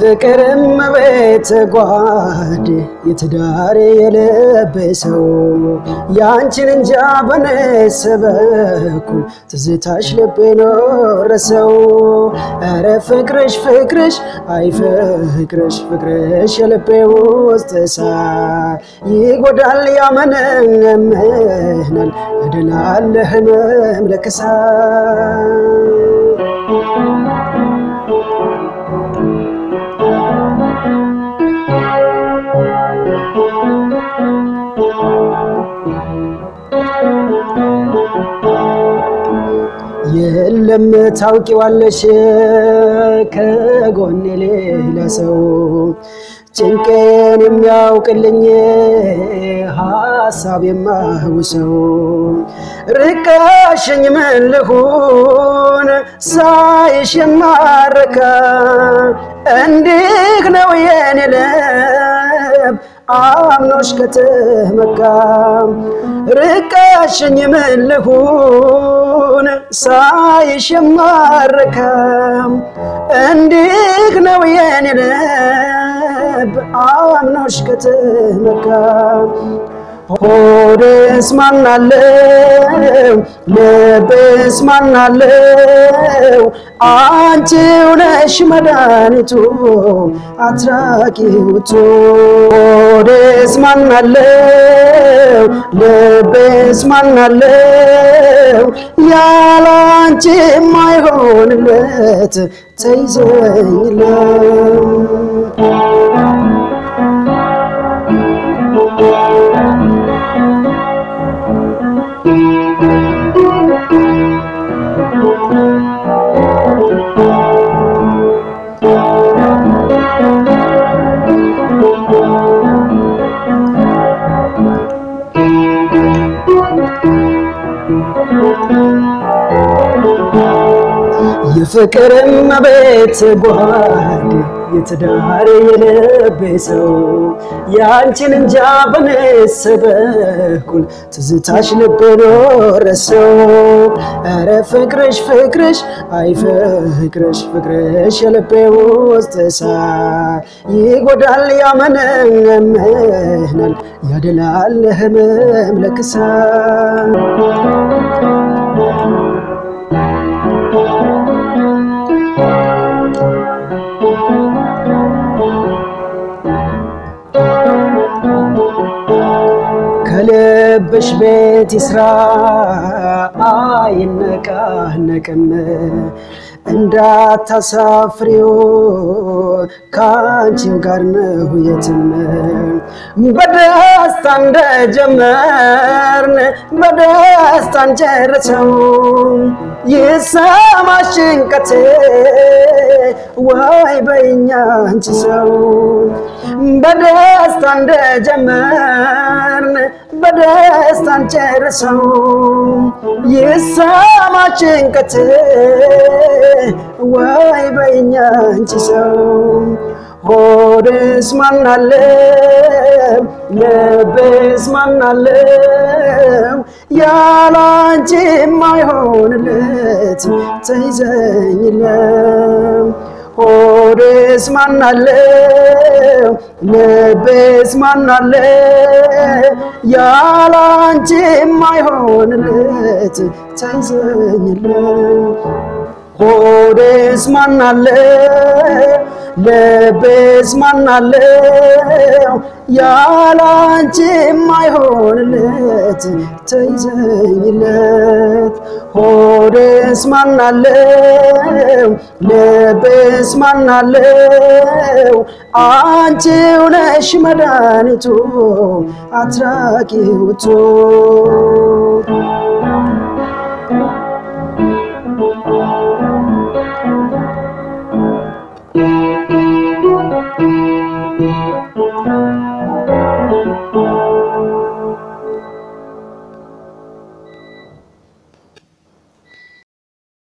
የፍቅርም ቤት ጓድ የትዳር የለበሰው ያንቺን እንጃ በነስ በኩል ትዝታሽ ልቤን ወረሰው። ኧረ ፍቅርሽ ፍቅርሽ አይ ፍቅርሽ ፍቅርሽ የልቤ ውስጥ እሳት ይጎዳል ያመነምናል እድላለ ህመም ለክሳት የለም ታውቂዋለሽ ከጎኔ ሌላ ሰው ጭንቄን የሚያውቅልኝ ሀሳብ የማውሰው ርቀሽኝ ምን ልሁን ሳይሽ የማረካ እንዲህ ነው የኔ ልብ አምኖሽ ከተመካ ርቀሽኝ ምን ልሁን ሳይሽ የማረካ እንዲህ ነው የኔ ልብ አምኖሽ ከተመካ ሆዴስ ማናለው ልቤስ ማናለው አንቺው ነሽ መድኃኒቱ አትራቂውቱ ሆዴስ ማናለው ልቤስ ማናለው ያለ አንቺ የማይሆንለት ተይዘኝለም የፍቅርም ቤት ጓድ የትዳር የልቤ ሰው ያንቺን እንጃ በነስ በኩል ትዝታሽ ልቤን ወረሰው። ኧረ ፍቅርሽ ፍቅርሽ አይ ፍቅርሽ ፍቅርሽ የልቤ ውስጥ እሳት ይጎዳል ያመነምናል ያደላል ህመም ለክሳት ከልብሽ ቤት ይስራ አይነቃነቅም እንዳታሳፍሪው ከአንቺው ጋር ነው የትም በደስታ እንደጀመርን በደስታ እንጨርሰው ይሰማሽ ጭንቀቴ ወይ በይኛ አንቺ ሰው በደስታ እንደጀመርን በደስታ እንጨርሰው ይሰማሽ ጭንቀቴ ወይ በይኛ አንቺ ሰው ሆድስ ማናለው ልብስ ማናለው ያለ አንቺ የማይሆንለት ተይዘኝለም ሆድስ ማናለው ልብስ ማናለው ያለ አንቺ የማይሆንለት ተይዘኝለም ሆዴስ ማናለው ልቤስ ማናለው ያለ አንቺ የማይሆንለት ተይዘኝለት ሆዴስ ማናለው ልቤስ ማናለው አንቺው ነሽ መድኃኒቱ አትራቂውቱ Thank you.